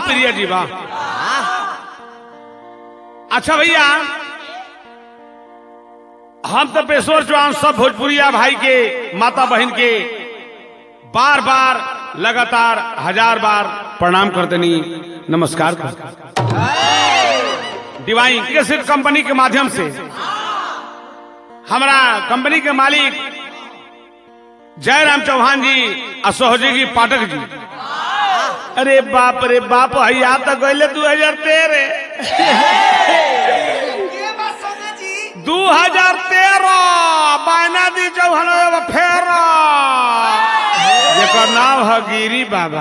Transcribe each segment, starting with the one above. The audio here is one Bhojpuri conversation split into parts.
प्रिय जी वाह अच्छा भैया हम तो पेशवर चौहान सब भोजपुरिया भाई के माता बहन के बार बार लगातार हजार बार प्रणाम करतनी नमस्कार करतनी डिवाइन केसेट कंपनी के माध्यम से हमारा कंपनी के मालिक जयराम चौहान जी और सहयोगी पाठक जी अरे बाप रे बाप हैया तो गए दू हजार तेरह ये बात सोना जी दू हजार तेरह बायना दी चौहान फेर जेकर नाम है गिरी बाबा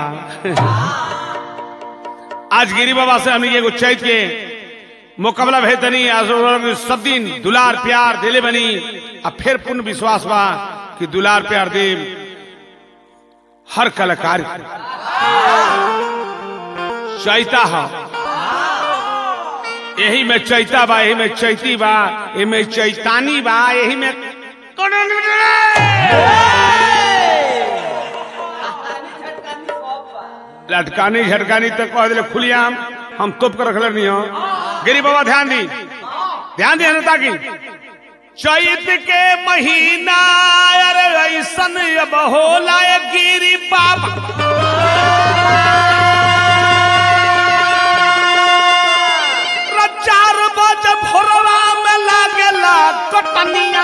आज गिरी बाबा से हमने एगो चैत के मुकाबला भेतनी आज सब दिन दुलार प्यार दिले बनी आ फिर पूर्ण विश्वास बा कि दुलार प्यार दे हर कलाकार के। चैता है यही में चैता बा यही में चैती बा यही में चैतानी बा यही में लटकानी झटकानी तक कह दिले खुलियाम हम तोप कर रखले नहीं हो गिरी बाबा ध्यान दी ध्यान दी अनता की चैत के महीना अरे ऐसन अब होला ये गिरी बाबा चार बजे भोरवा में लागेला कटनिया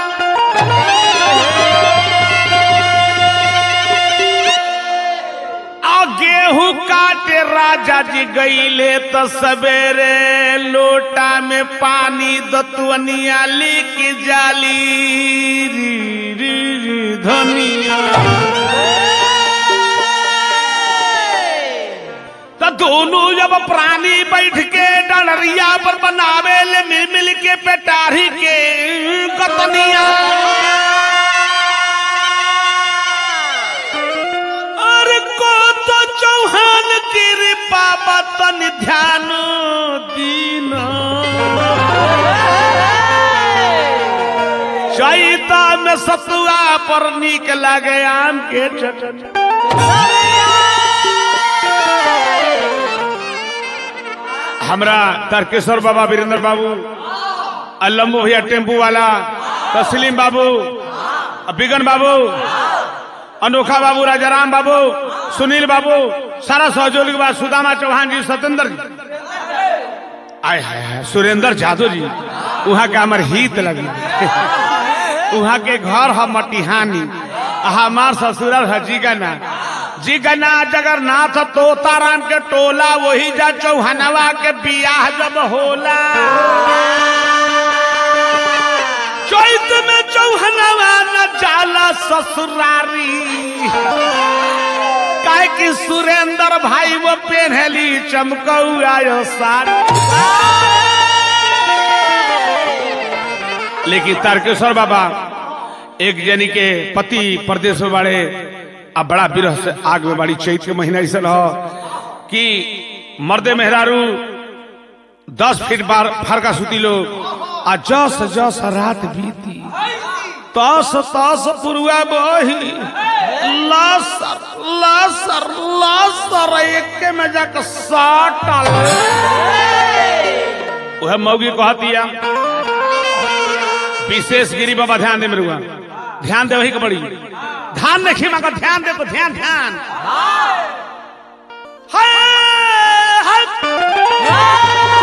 आ गेहूं काटे राजा जी गईले तो सवेरे लोटा में पानी दतवनिया लिक जाली री री री धनिया तो दोनों जब प्राणी बैठ के डलरिया पर बनावे ले मिल मिल के पेटारी के कतनिया और को तो चौहान कृपा बतन ध्यान दीन चैता में सतुआ पर नीक लगे आम के चटनी हमरा तारकेश्वर बाबा वीरेंद्र बाबू अल्लम्बू भैया टेम्पू वाला तस्लीम बाबू बिगन बाबू अनोखा बाबू राजाराम बाबू सुनील बाबू सारा सहयोगी बा सुदामा चौहान जी सत्येंद्र जी आय हाय हाय सुरेंद्र यादव जी वहाँ के हमार हित लगी वहाँ के घर है मटिहानी आ हमार ससुरल है जीगना जीगना जगन्नाथ तोताराम के टोला वही जा चौहनवा के बियाह जब होला चैत में चौहनवा न जाला ससुरारी काहे कि सुरेंद्र भाई वो पेन्हली चमकौआ साड़ी लेकिन तारकेश्वर बाबा एक जनी के पति प्रदेश में बड़े अब बड़ा विरह से आग में बड़ी चैत के महीना ऐसा हो कि मर्दे मेहरारू दस फीट बार फरका सुती लोग आ जस जस रात बीती तस तस पुरुआ बही लसर लसर लसर एक में जाकर साटल वह मौगी कहतिया विशेष गिरी बाबा ध्यान दे मेरुआ ध्यान दे वही के बड़ी ध्यान देखी मगर ध्यान दे तो ध्यान ध्यान हाय, हाय।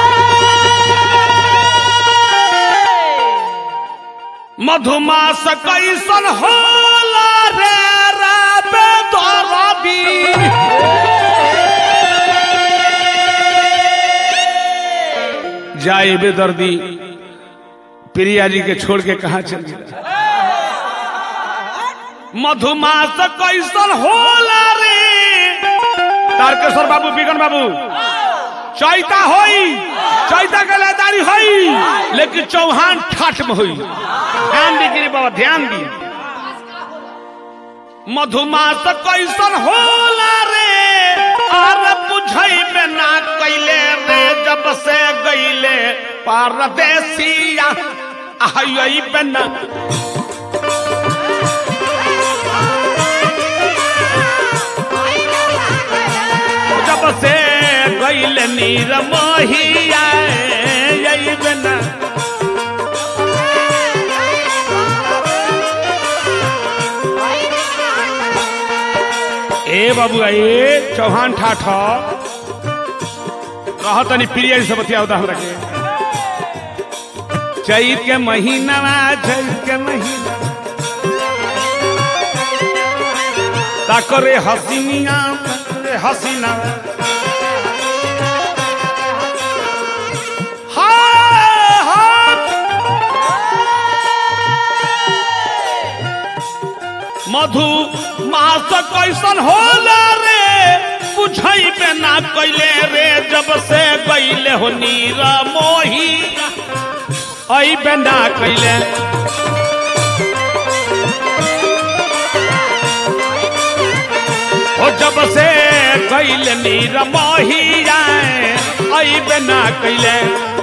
मधुमास कैसन होला रे राबे दरदी जाए बेदर्दी प्रिया जी के छोड़ के कहा चल गया मधुमास कैसन होला रे तारकेश्वर बाबू बिगन बाबू चैता होई चैता के लेदारी होई लेकिन चौहान ठाठ में होई ध्यान दी गिरी बाबा ध्यान दी मधुमास कैसन होला रे और बुझई में ना कैले रे जब से गईले परदेसिया आई पे ना जब से गईले नीर मोहिया अइबे ना ए बाबू ए चौहान ठाठ कह तनी प्रिय से बतिया हमरा के चैत के महीना चैत के महीना ताकरे हसीनिया ताकरे हसीना हाय हाय मधु मास कैसन होला रे बुझैबे ना कैले रे जब से गईले हो नीर मोही अइबे ना कैले ओ जब से गईले नीर मोही जाए अइबे ना कैले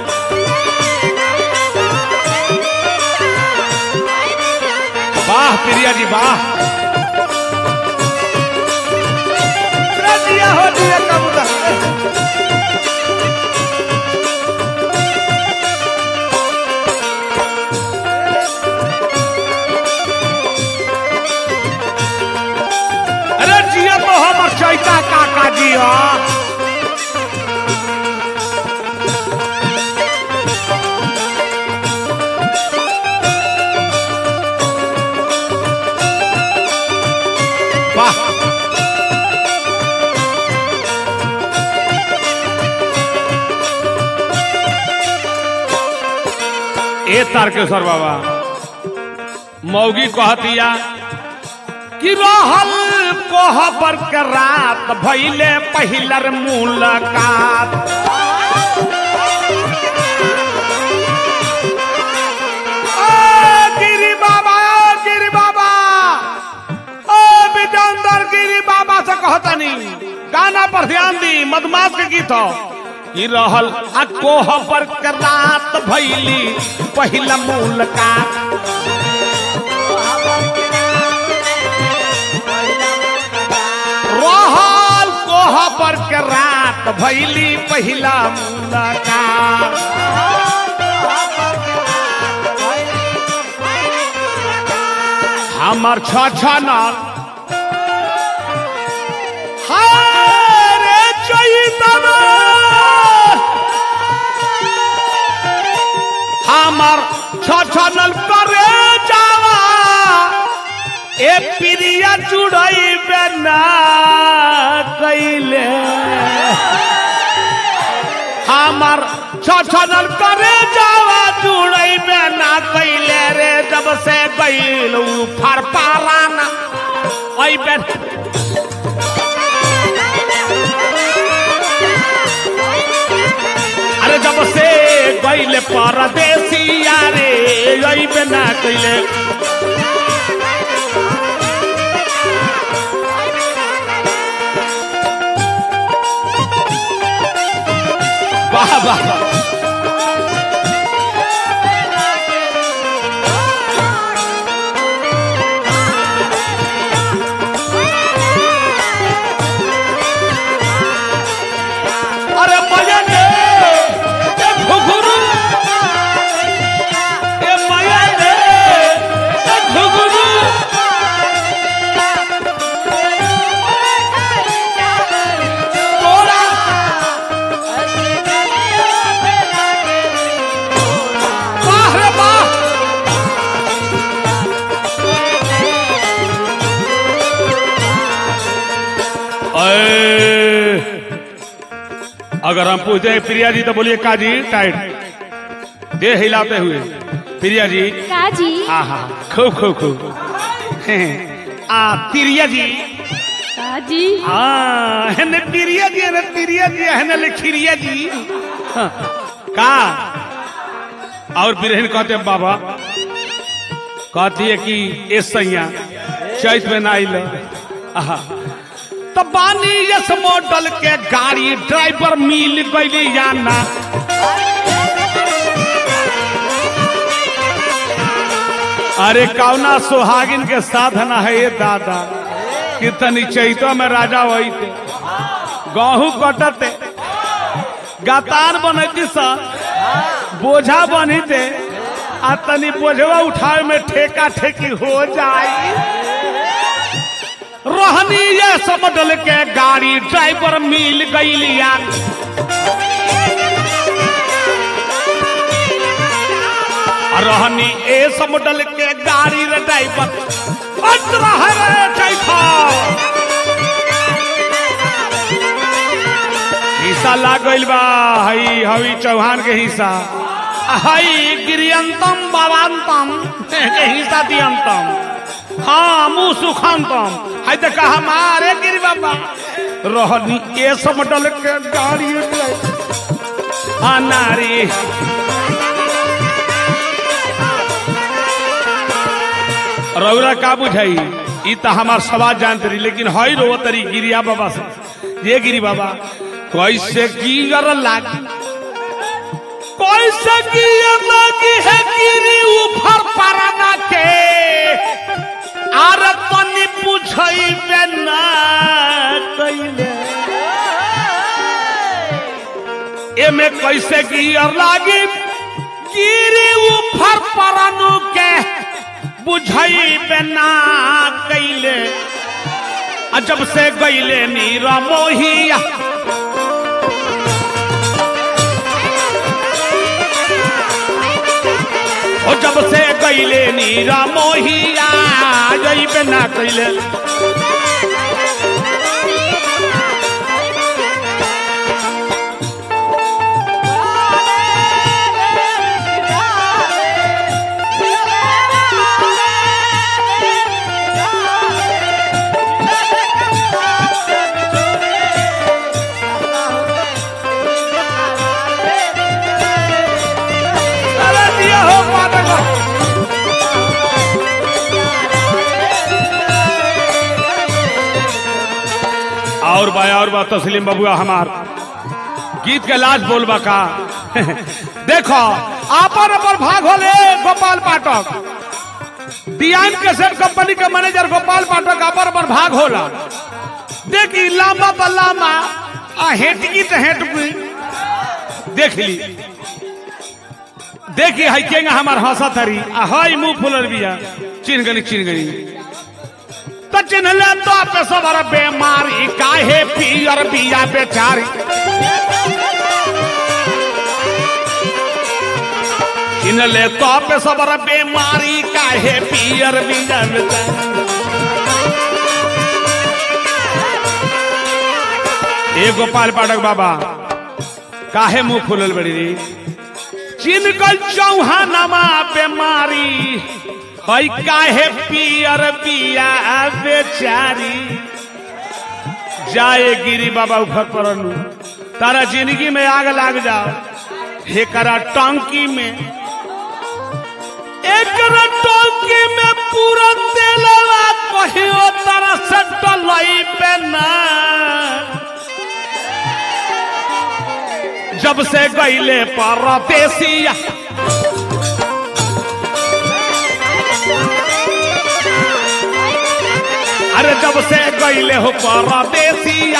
वाह प्रिया जी वाह दिया हो दिया कबूतर अरे जिया तो हमर चैता काका जिया वाह ए तारकेश्वर बाबा मौगी कहतिया कि रहल कोहबर के रात भैले पहिलर मुलाकात ओ गिरी बाबा ओ गिरी बाबा ओ विजंदर गिरी बाबा से कहतनी गाना पर ध्यान दी मधुमास के गीत हो कि रहल आ कोहबर के रात भैली पहिला मुलाकात रहल कोहबर के रात भैली पहिला मुलाकात हमर छ छ नल हारे चैतवा हमर छ छ नल करे जावा ए प्रिया जुड़ैबे ना कैले हमर छछनल करे जावा जुड़ैबे ना कैले रे जब से गइल उ फर पाराना अइबे अरे जब से गइल परदेसिया रे अइबे ना कैले वाह वाह वाह। अरे मयन ए घुघरू ए मयन ए घुघरू तोरा वाह रे वाह अए, अगर हम पूछते हैं प्रिया जी तो बोलिए काजी टाइट दे हिलाते हुए प्रिया जी काजी हाँ हाँ खूब खूब खूब हैं, आ प्रिया जी काजी हाँ है प्रिया जी है प्रिया जी है न खिरिया जी हाँ, का और बिरहन कहते हैं बाबा कहती है कि ए सैया चैत में ना आइल आहा तो बानी यस मॉडल के गाड़ी ड्राइवर मिल गई जाना अरे कौना सुहागिन के साधन है ये दादा कितनी चैतो में राजा वही थे गहू कटते गातार बनती सर बोझा बनी दे आ तनी बोझवा उठावे में ठेका ठेकी हो जाई रहनी ये समडल के गाड़ी ड्राइवर मिल गईलिया रहनी ए समडल के गाड़ी रे ड्राइवर बच रहा रे चैखा हिस्सा लाग गइल बा हई हवी चौहान के हिस्सा हई गिरियंतम बाबांतम के हिस्सा दियंतम हाँ मुंह सुखांतम हई तो कहा मारे गिरी बाबा रहनी ए समडल के गाड़ी आ नारी रौरा का बुझाई ई तो हमार सवाल जानते रही लेकिन हई रो तरी गिरिया बाबा से ये गिरी बाबा कैसे गिर लागी कैसे गिर लागी है गिरी ऊपर पराना के आर तनी पूछई बेना कइले एमे कैसे गिर लागी गिरी ऊपर परानु के बुझई बेना कैले आ जब से गईले नीरा मोहिया ओ जब से गईले नीरा मोहिया जइबे ना कैले अरे दिया हो पादक और बा और बा तस्लीम बबुआ हमार गीत के लाज बोलबा का देखो आपन अपन भाग होले गोपाल पाठक डियान केसेट कंपनी के मैनेजर गोपाल पाठक आपन अपन भाग होला देखी लामा तो लामा आ हेटकी तो हेटकी देख ली देखी है केंगा हमार हंसा थरी आ हाय मुंह फुलर बिया चिन्ह गनी चिन्ह गनी तो चिन्हले तो पे सबर बेमारी काहे पियर बिया बेचारी चिन्हले तो पे सबर बेमारी काहे पियर बिया बेचारी ए गोपाल पाठक बाबा काहे मुंह फुलल बड़ी रे चिनकल चौहानमा बेमारी हई काहे पियर बिया बेचारी जाए गिरी बाबा ऊपर परनु तारा जिंदगी में आग लाग जाओ हेकरा टंकी में एकरा टंकी में पूरा तेलवा कहियो तारा से डलई पे ना जब से गईले परदेसिया अरे जब से गईले हो परदेसिया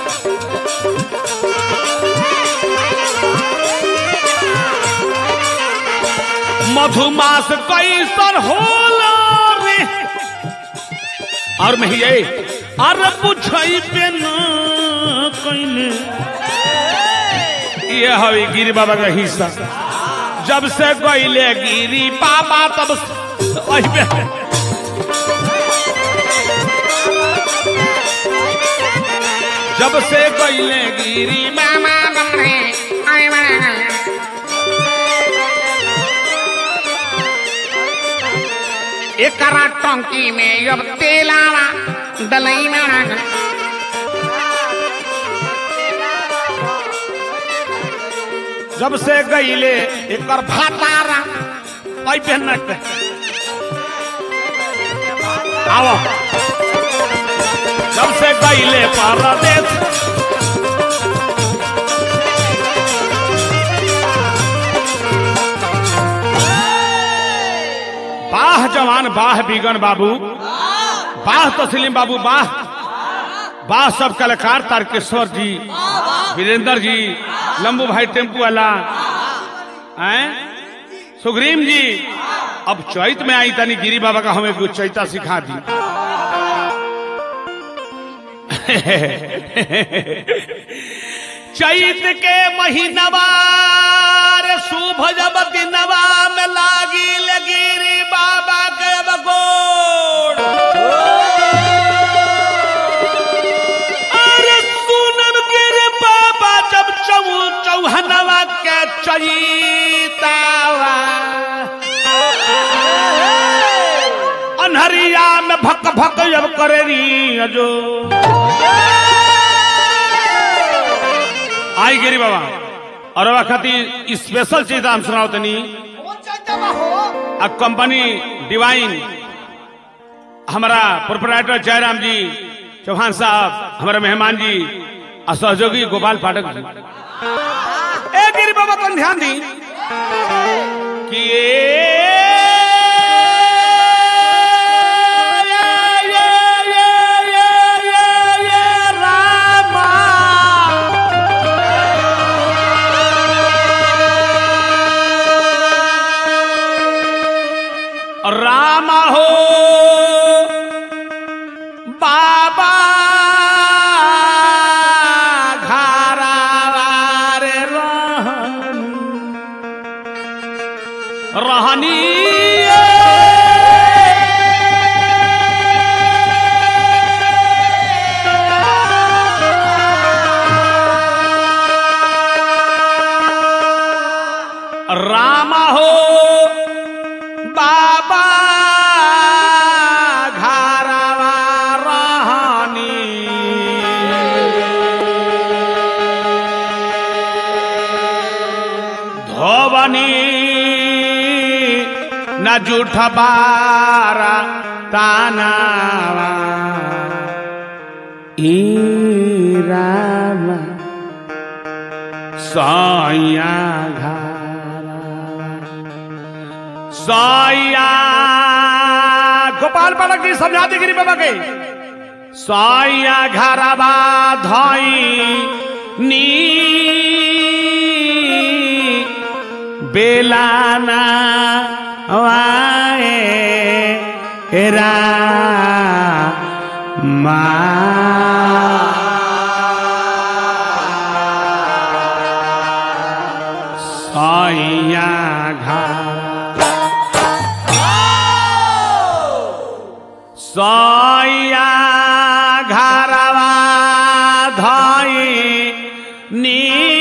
मधुमास कैसन होला रे और मैं ये अरे पूछई पे न कइने ये हवे गिरी बाबा का हिस्सा जब से गईले गिरी बाबा तब से- अइबे। जब से गईले गिरी मामा बमरे आय मामा एकरा टंकी में अब तेलावा दलई में उड़ा जब से गईले एकर भातारा अइबे न के आओ जब से गईले परदेश बाह जवान बाह बिगन बाबू बाह तस्लीम बाबू बाह बाह सब कलाकार तारकेश्वर जी वीरेंद्र जी लंबू भाई टेम्पू वाला हैं सुग्रीम जी अब चैत में आई तनी गिरी बाबा का हमें कुछ चैता सिखा दी चैत के महीनवा रे शुभ जब दिनवा में लागी लगिरी बाबा के बगोड़ अरे सुनब गिर बाबा जब चौ चौहनवा के चैतावा अनहरिया में भक भक जब करे री जो आई गिरी बाबा और अब खातिर स्पेशल चीज हम सुनाओ तनी आ कंपनी डिवाइन हमारा प्रोपराइटर जयराम जी चौहान साहब हमारे मेहमान जी और सहयोगी गोपाल पाठक जी ए गिरी बाबा कौन ध्यान दी कि राम हो बाबा घरावार रहनी राम हो बाबा घरवा रहनी धोबनी न जूठ बारा तानावा ई राम सैया घरवा साया गोपाल बालक जी समझा दी गिरी बाबा के साया घरवा धाई नी बेलाना वाए रा मा साया घरा सैया घरवा धई नी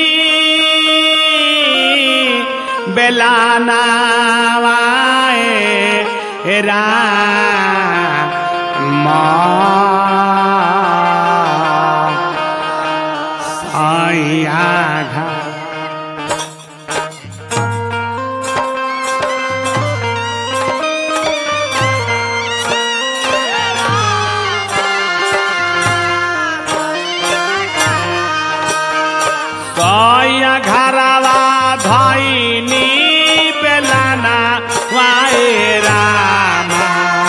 बेलानावाए रा सैया घर सैया घरवा धैनी बेलाना वाए रामा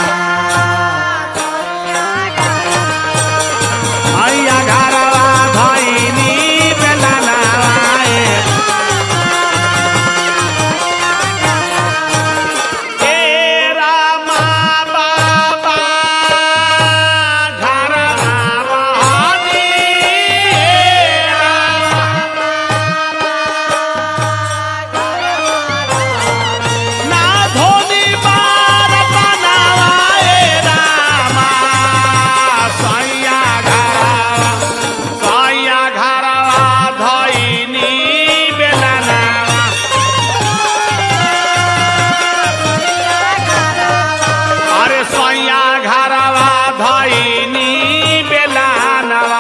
सैया घरवा धैनी बेलाना वाए ए रामा बाबा घरवा रहनी ए रामा ना धोनी बार बनावाए रामा सैया घरवा सैया घरवा धैनी बेलाना अरे सैया घरवा धैनी बेलानवा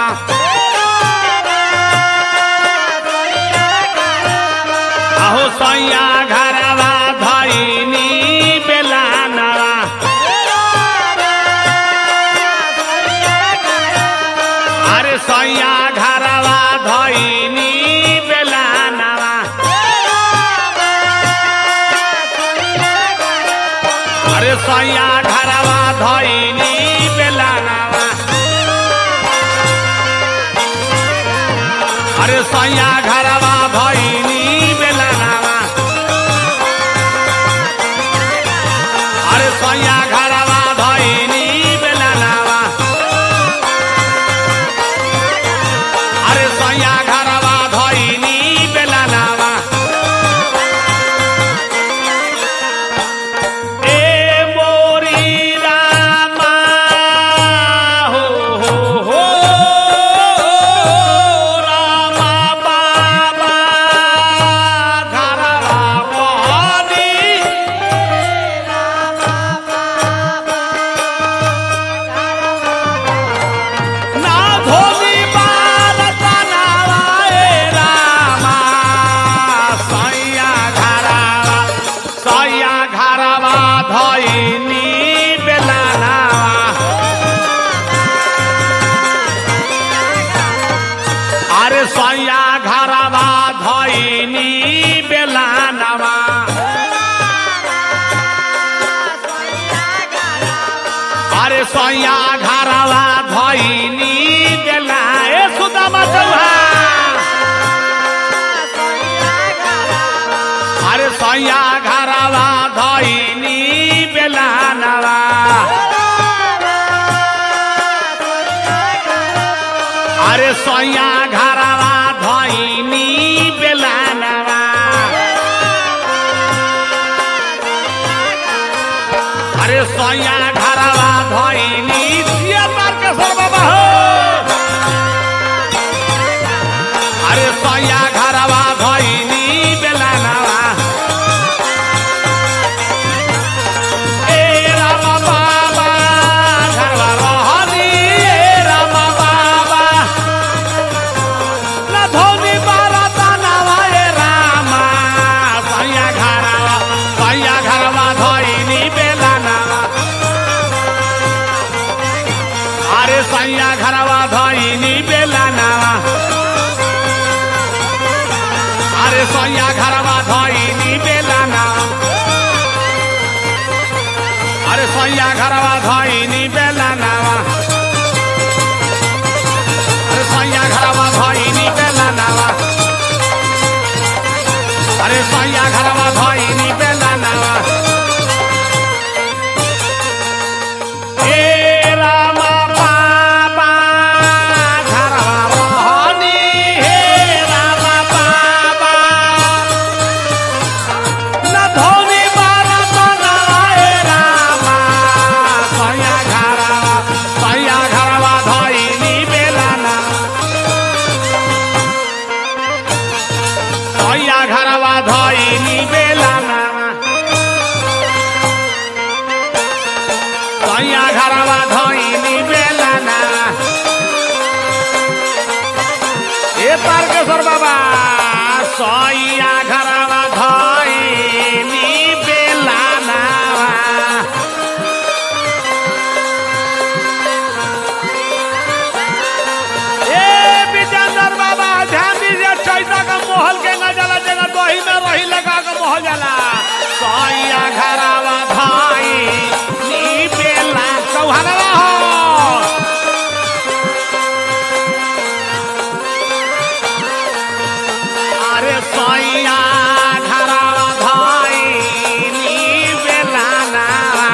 आहो सैया घरवा धैनी बेलानवा अरे सैया घरवा धैनी बेलानवा अरे सैया घरवा धैनी बेलानवा अरे सैया घरवा अरे सैया घरवा धैनी बेला ए सुदामा चौहान अरे सैया घरवा धैनी बेला नवा अरे सैया घरवा धैनी बेला नवा अरे सैया घरवा धैनी जिया मार के सर बाबा हो अरे सैया घरवा धैनी बेला नवा ए राम बाबा घरवा रहनी ए राम बाबा ना धोनी बारा दानवा ए रामा सैया घरवा सैया घरवा धैनी बेला नवा अरे सैया घरवा धैनी बेला नवा अरे सैया घरवा धैनी बेला नवा अरे सैया घरवा धैनी बेला नवा अरे सैया घरवा धैनी बेला नवा अरे सैया घरवा धैनी बेला नवा ए रामा बाबा घरवा रहनी हे रामा बाबा न धोनी बारा बनावा ए रामा सैया घरवा सैया घरवा धैनी बेला ना सैया घरवा धैनी बेला ना सैया घरवा धैनी बेला ना ए तारकेश्वर बाबा सैया घरवा धैनी बेला ना ए विजेंद्र बाबा ध्यान दीजिए चैता का मोहल के न जाला जगह दही में रही लगा के मोहल जाला सैया घरवा भाई नी बेला चौहानवा हो अरे सैया घरवा भाई नी बेला ना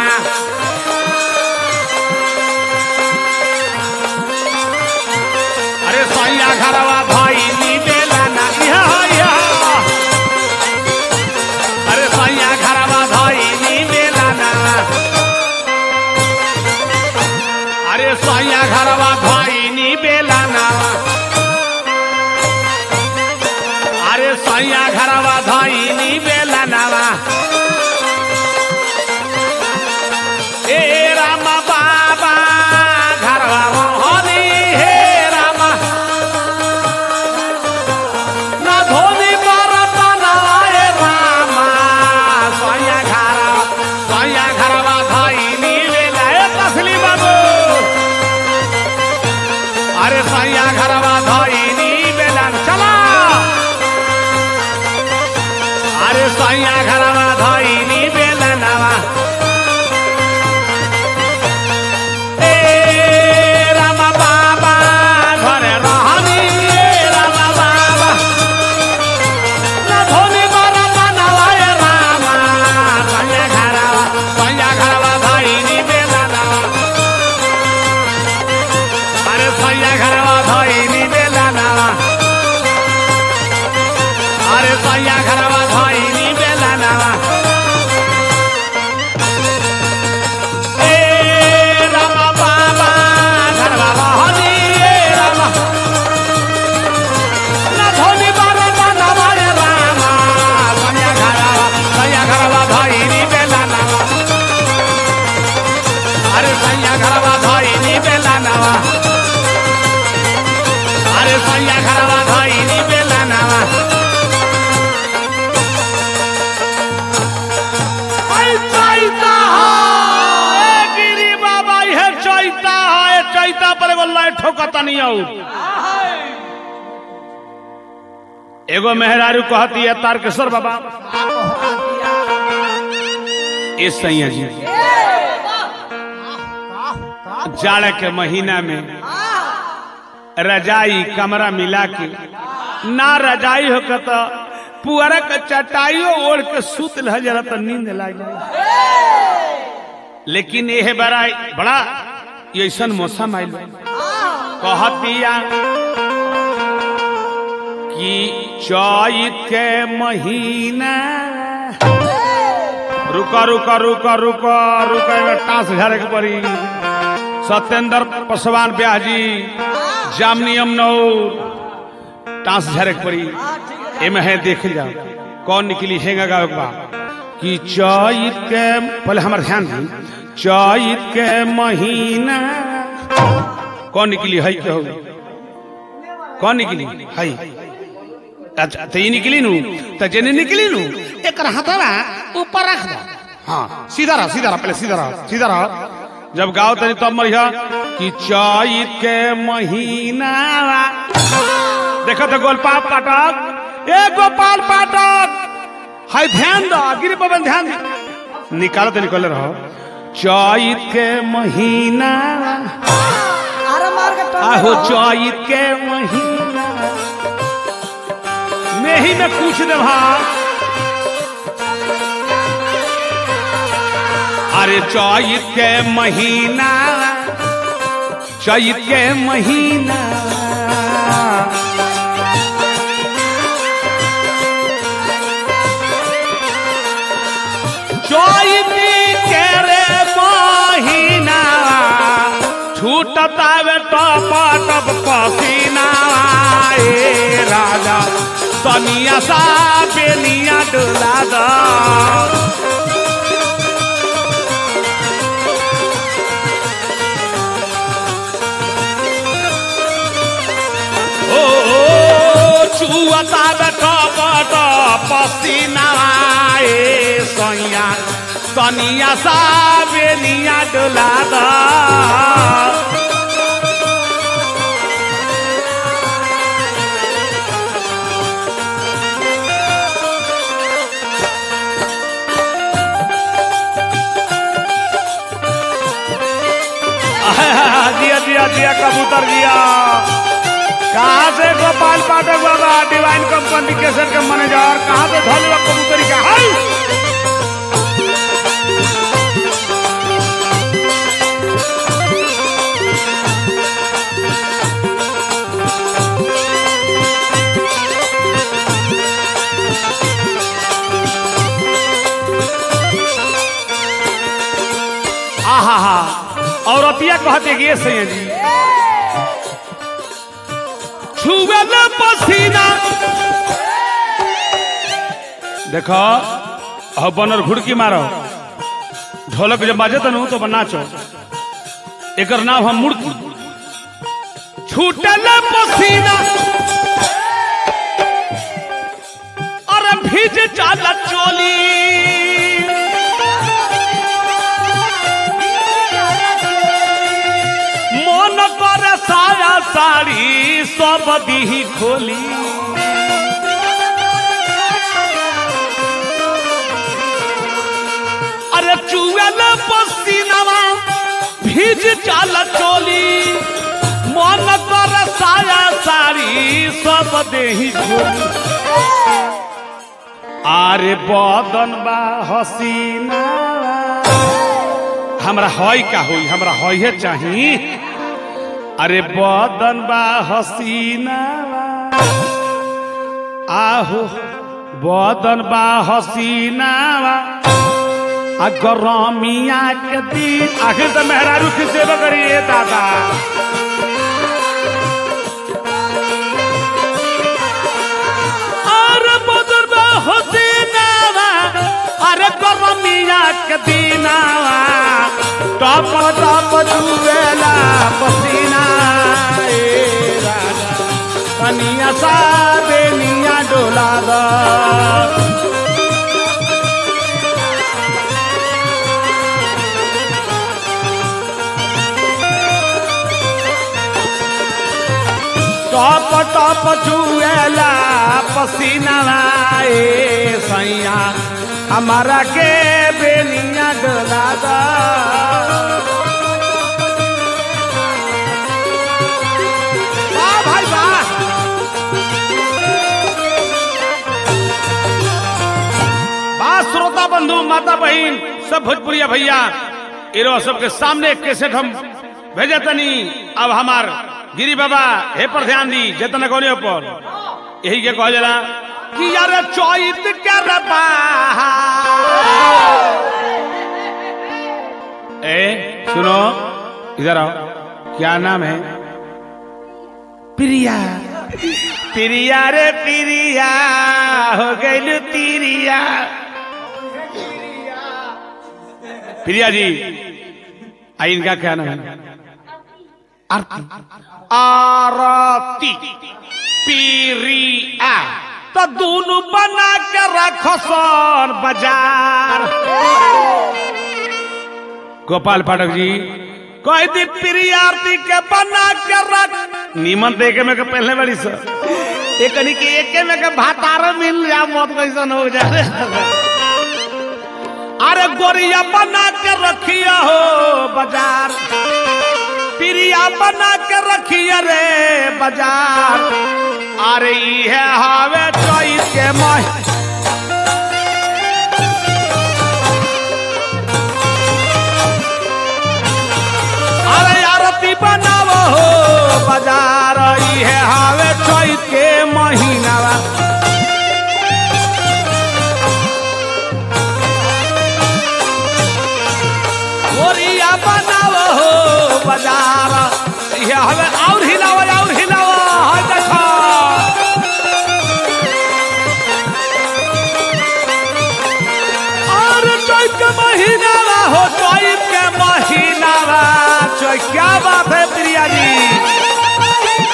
अरे सैया घरवा भाई नी बेला ना इहा इहा अरे सैया घरवा भाई नी बेला ना अरे सैया घरवा भाई नी बेला ना अरे सैया घरवा भाई नी बेला नावा ए रामा बाबा घरवा मोहनी हे रामा ना धोनी बारा बनावा ए रामा सैया घरवा सैया घरवा भाई नी बेला ए तसली बाबू अरे सैया घरवा भाई नी बेला चला अरे सैया घरवा धैनी बेला नवा ए रामा बाबा घरे रहनी ए रामा बाबा ना धोनी बारा बनावा ए रामा सैया घरवा सैया घरवा धैनी बेला नवा अरे सैया घरवा धैनी बेला नवा अरे सैया घरवा धैनी बेला नवा ए रामा बाबा घरवा रहनी ए रामा ना धोनी बारा बनावा रे रामा सैया घरवा सैया घरवा धैनी बेला नवा अरे सैया घरवा धैनी बेला नवा अरे सैया घरवा धैनी बेला नवा ऐ चैता हो, ए गिरी बाबा इहे चैता हो, ए चैता पर एगो लाइट ठोकता नहीं आऊ एगो मेहरारू कहती है तारकेश्वर बाबा इस सैया जी जाड़ के महीना में रजाई कमरा मिला के ना रजाई हो के तो पुअरा के चटाइयो ओढ़ के सुत रह जरा तो नींद लाग जाए लेकिन यह बड़ा बड़ा ऐसा मौसम आयल कहतिया कि चैत के महीना रुका रुका रुका रुका रुका एमे टांस झारे के पड़ी सत्येंद्र पासवान ब्याह जी जामनियम नौ टांस झारे के पड़ी एमे है देख जाओ कौन निकली हेगा गाँव बा कि चैत के पहले हमारे ध्यान दी चैत के महीना कौन निकली है के हो कौन निकली है अच्छा तो ये निकली नू तो जेने निकली नू एक हथवा ऊपर रख दो हाँ सीधा रहा सीधा रहा पहले सीधा रहा सीधा रहा जब गाओ तनी तब मरिया कि चैत के महीना देखो तो गोलपाल पाठक ए गोपाल पाठक हाय ध्यान दो गिरी पवन ध्यान दे निकालो तो निकल रहो चैत के महीना अरे मार के टंगा आहो रहो। चैत के महीना में ही में पूछ दे भाई अरे चैत के महीना चैत के महीना चैत के रे महीना छूटता वे टप टप पसीना ए राजा सनिया सा बेनिया डोला दा ओ चुअता बेटा बड़ा पसीना ए सैया सनिया सा बेनिया डोला दा दिया दिया दिया कबूतर दिया कहाँ से गोपाल पाठक बाबा डिवाइन कम्युनिकेशन के मैनेजर कहाँ से धोल कबूतरी का हाय आहा हा औरतिया कहते कि ये सैया जी छुएल पसीना देखो अब बनर घुड़की मारो ढोलक जब बाजे तनु तो नाचो एकर नाम हम मुड़की छूटल पसीना अरे भीज जाला चोली मन पर साया साड़ी सब दी खोली अरे चुएल पसीनावा भीज चाल चोली मन पर साया साड़ी सब देही खोली अरे बदन बा हसीना हमरा हई का होई हमरा हई चाही अरे बदन बा हसीना आहो बदन बा हसीना आ गरमिया के दिन आखिर तो मेहरारू की सेवा करिए दादा अरे बदन बा हसीना अरे गरमिया के दिनावा टप टप जुएला पसीना ए राजा कनिया सा बेनिया डोला दा टप टप जुएला पसीना ए सैया हमारा के बेनिया डोला दा माता बहन सब भोजपुरिया भैया इरो सबके सामने एक कैसेट हम भेजे तनी अब हमार गिरी बाबा हे पर ध्यान दी जतन कोने पर यही के कह जला कि यार चौत कर ए सुनो इधर आओ क्या नाम है प्रिया प्रिया रे प्रिया हो गई तिरिया प्रिया जी आई इनका क्या नाम है आरती आरती प्रिया तो दोनों बना के रखो सोन बाजार गोपाल पाठक जी कह दी प्रिया आरती के बना के रख नीमन देखे में के पहले बड़ी सर एक के एक में के भातार मिल जा मौत कैसन हो जाए अरे गोरिया बना के रखिया हो बाजार प्रिया बना के रखिया रे बाजार अरे ये हावे चौथ के मह अरे आरती बनाव हो बाजार ये हावे चौथ के महीना गोरिया बनाव हो बाजार ये हवे और हिलाव और हिलाव हाय देखो और चैत के महीना हो चैत के महीना चैत क्या बात है प्रिया जी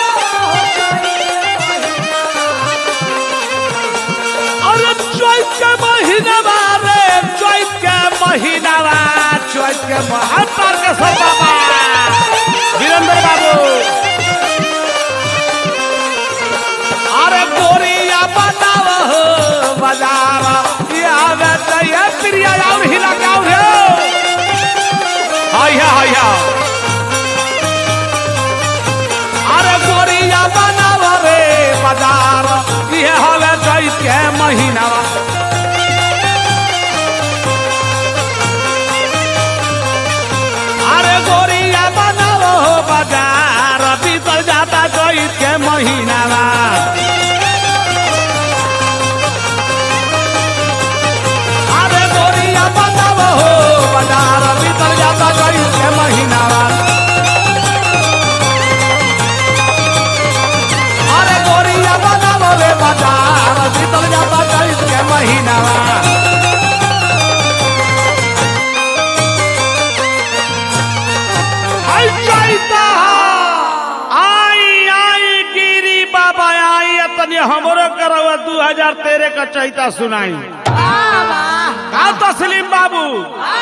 अरे चैत के महीना रे चैत के महीना चैत के महातर के सब बाबा वीरेंद्र बाबू अरे गोरिया बनाव हो बाजार ये आवे तो ये प्रिया और हिला के और हाया हाया अरे गोरिया बनाव रे बाजार ये हवे चैत के महीना अरे गोरिया बनाव हो बाजार बीतल जाता चैत के महीना अरे गोरिया बनाव हो बाजार बीतल जाता चैत के महीना अरे गोरिया बनाव रे बाजार बीतल जाता चैत के महीना आई चैता आई आई गिरी बाबा आई तनी हमरो करवा दू हजार तेरह का चैता सुनाई का तस्लीम बाबू